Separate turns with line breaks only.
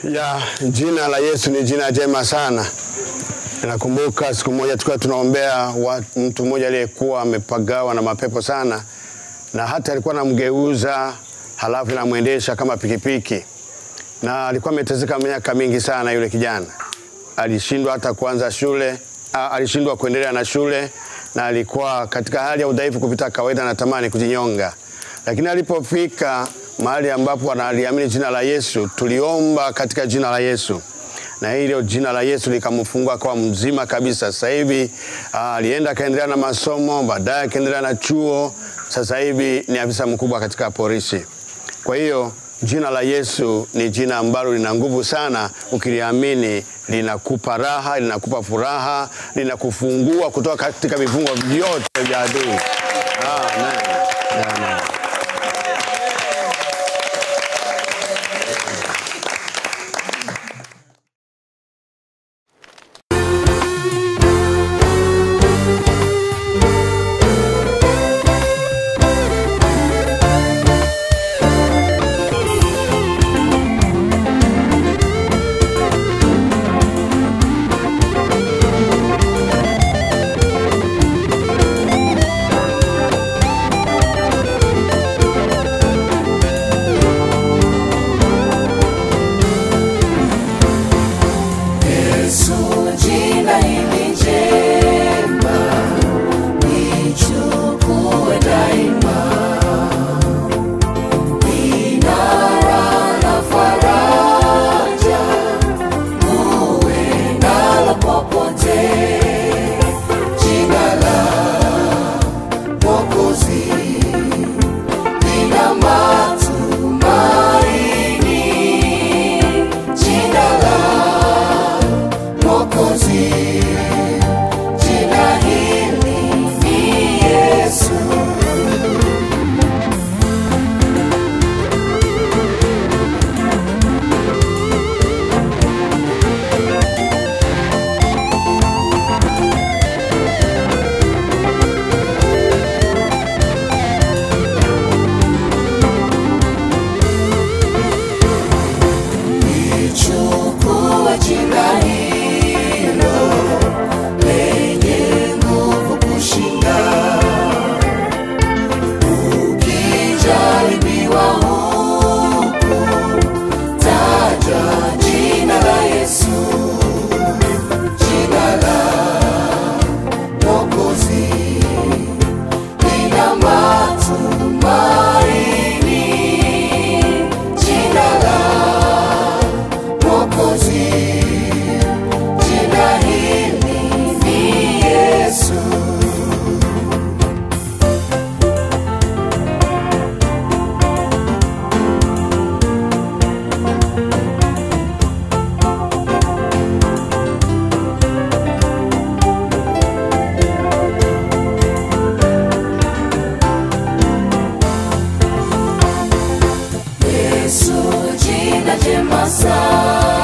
Ya, jina la Yesu ni jina jema sana. Nakumbuka siku moja tulikuwa tunaombea wa- mtu mmoja aliyekuwa amepagawa na mapepo sana, na hata alikuwa anamgeuza halafu namwendesha kama pikipiki, na alikuwa ameteseka miaka mingi sana. Yule kijana alishindwa hata kuanza shule, a, alishindwa kuendelea na shule, na alikuwa katika hali ya udhaifu kupita kawaida, anatamani kujinyonga, lakini alipofika mahali ambapo analiamini jina la Yesu, tuliomba katika jina la Yesu na hilo jina la Yesu likamfungua kwa mzima kabisa. Sasa hivi ah, alienda akaendelea na masomo, baadaye akaendelea na chuo. Sasa hivi ni afisa mkubwa katika polisi. Kwa hiyo jina la Yesu ni jina ambalo lina nguvu sana, ukiliamini linakupa raha, linakupa furaha, linakufungua kutoka katika vifungo vyote vya adui. Amen. Amen.
Yesu, jina hili njema, nichukue daima. Inara na faraja, uwe nalo popote. Jina la Mwokozi lina matumaini. Jina la Mwokozi, jina hili ni Yesu. Nichukue jina hilo lenye nguvu kushinda. Ukijaribiwa huku, taja jina la Yesu, jina la Mwokozi lina matumaini, jina la Mwokozi, jina hili ni Yesu. Yesu, jina jema sana